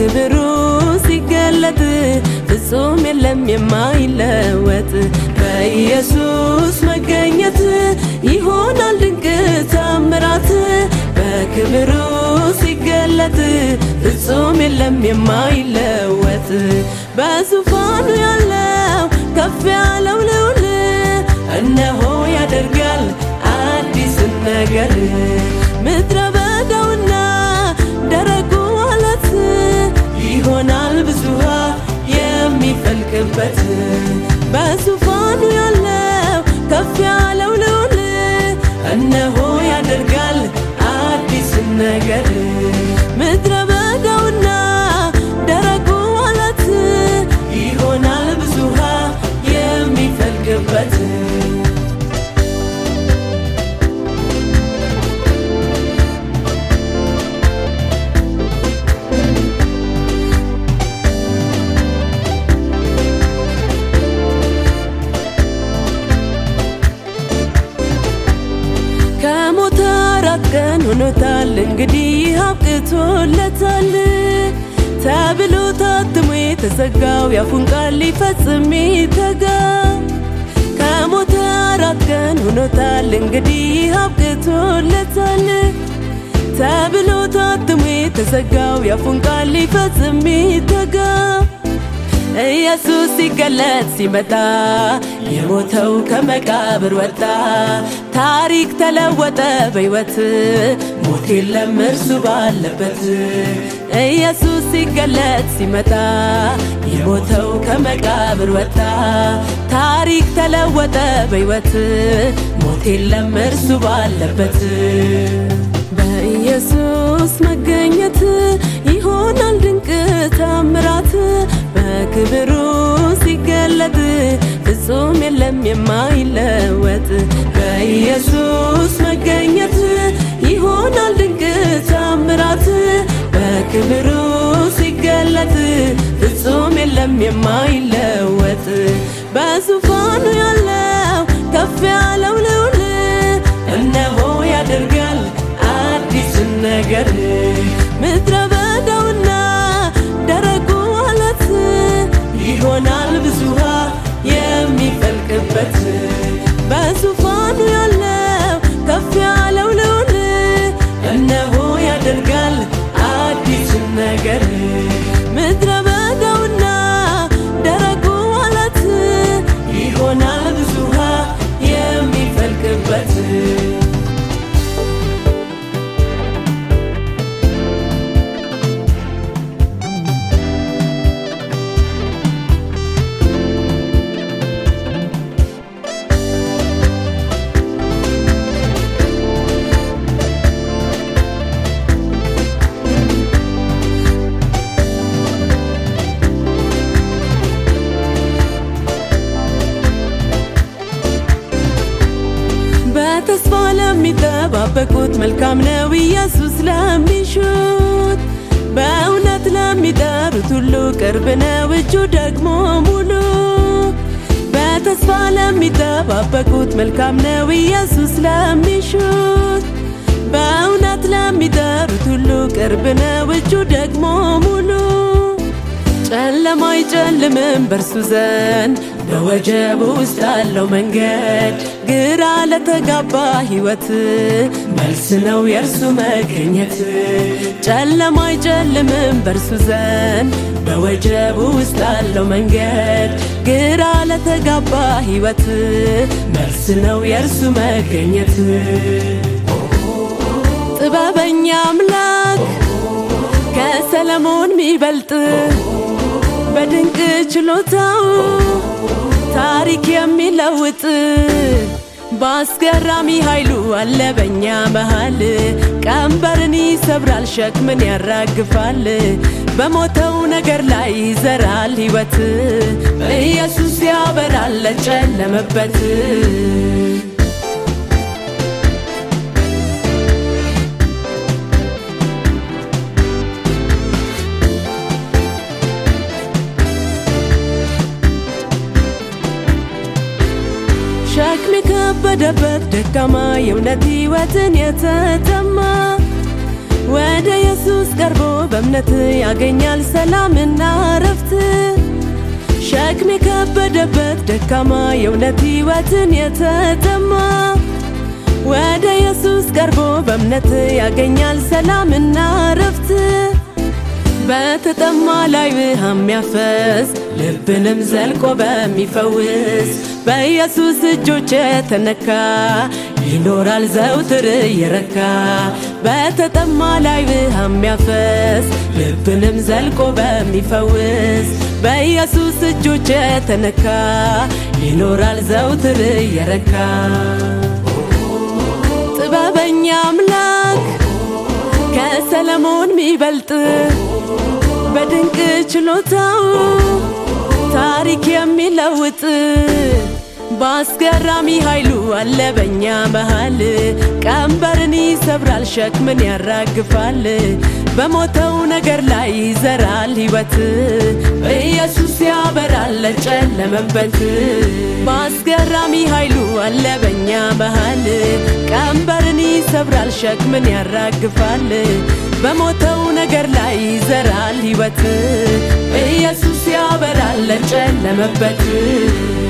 በክብሩ ሲገለጥ ፍጹም የለም የማይለወጥ በኢየሱስ መገኘት ይሆናል ድንቅ ታምራት በክብሩ ሲገለጥ ፍጹም የለም የማይለወጥ በዙፋኑ ያለው ከፍ ያለው ልዑል እነሆ ያደርጋል አዲስን ነገር ምድረ በዳውና ደረቁ አለት ይሆናል ብዙ ውሃ የሚፈልቅበት በዙፋኑ ያለው ከፍ ያለው ልዑል እነሆ ያደርጋል አዲስን ነገር ምድረ በዳውና ደረቁ አለት ይሆናል ብዙ ውሃ የሚፈልቅበት ከሞተ አራት ቀን ሆኖታል እንግዲህ አብቅቶለታል ተብሎ ታትሞ የተዘጋው ያፉን ቃል ሊፈጽም ይተጋ ከሞተ አራት ቀን ሆኖታል እንግዲህ አብቅቶለታል ተብሎ ታትሞ የተዘጋው ያፉን ቃል ሊፈጽም ይተጋ ኢየሱስ ሲገለጥ ሲመጣ የሞተው ከመቃብር ወጣ፣ ታሪክ ተለወጠ በሕይወት ሞት የለም እርሱ ባለበት። ኢየሱስ ሲገለጥ ሲመጣ የሞተው ከመቃብር ወጣ፣ ታሪክ ተለወጠ በሕይወት ሞት የለም እርሱ ባለበት። በኢየሱስ መገኘት ይሆናል ድንቅ ታምራት በክብሩ ሲገለጥ ፍጹም የለም የማይለወጥ በኢየሱስ መገኘት ይሆናል ድንቅ ታምራት በክብሩ ሲገለጥ ፍጹም የለም የማይለወጥ በዙፋኑ ያለው ከፍ ያለው ልዑል እነሆ ያደርጋል አዲስን ነገር ምድረ በዳውና ደረቁ አለት ይሆናል ብዙ ውሃ የሚፈልቅበት በዙፋኑ ያለው ከፍ ያለው ልዑል እነሆ ያደርጋል አዲስን ነገር ምድረ በዳውና ደረቁ አለት ይሆናል ብዙ ውሃ የሚፈልቅበት በተስፋ ለሚጠባበቁት መልካም ነው ኢየሱስ ለሚሹት በእውነት ለሚጠሩት ሁሉ ቅርብ ነው እጁ ደግሞ ሙሉ በተስፋ ለሚጠባበቁት መልካም ነው ኢየሱስ ለሚሹት በእውነት ለሚጠሩት ሁሉ ቅርብ ነው እጁ ደግሞ ሙሉ ጨለማ አይጨልምም በእርሱ ዘንድ በወጀቡ ውስጥ ያለው መንገድ ግራ ለተጋባ ሕይወት መልስ ነው የእርሱ መገኘት። ጨለማ አይጨልምም በእርሱ ዘንድ በወጀቡ ውስጥ ያለው መንገድ ግራ ለተጋባ ሕይወት መልስ ነው የእርሱ መገኘት። ጥበበኛ አምላክ ከሰለሞን ሚበልጥ በድንቅ ችሎታው ታሪክ የሚለውጥ በአስገራሚ ኃይሉ አለ በኛ መሃል ቀንበርን ይሰብራል፣ ሸክምን ያራግፋል። በሞተው ነገር ላይ ይዘራል ሕይወት ኢየሱስ ያበራል ለጨለመበት ሸክም የከበደበት ደካማ የእውነት ሕይወትን የተጠማ ወደ ኢየሱስ ቀርቦ በእምነት ያገኛል ሰላምና እረፍት። ሸክም የከበደበት ደካማ የእውነት ሕይወትን የተጠማ ወደ ኢየሱስ ቀርቦ በእምነት ያገኛል ሰላምና እረፍት። በተጠማ ላይ ውሃ የሚያፈስ ልብንም ዘልቆ በሚፈውስ በኢየሱስ እጆች የተነካ ይኖራል ዘውትር እየረካ በተጠማ ላይ ውሃ የሚያፈስ ልብንም ዘልቆ በሚፈውስ በኢየሱስ እጆች የተነካ ይኖራል ዘውትር እየረካ ጥበበኛ አምላክ ከሰለሞን ሚበልጥ በድንቅ ችሎታው ታሪክ የሚለውጥ በአስገራሚ ኃይሉ አለ በኛ መሃል ቀንበርን ይሰብራል፣ ሸክምን ያራግፋል፣ በሞተው ነገር ላይ ይዘራል ሕይወት ኢየሱስ ያበራል ለጨለመበት። በአስገራሚ ኃይሉ አለ በኛ መሃል ቀንበርን ይሰብራል፣ ሸክምን ያራግፋል፣ በሞተው ነገር ላይ ይዘራል ሕይወት ኢየሱስ ያበራል ለጨለመበት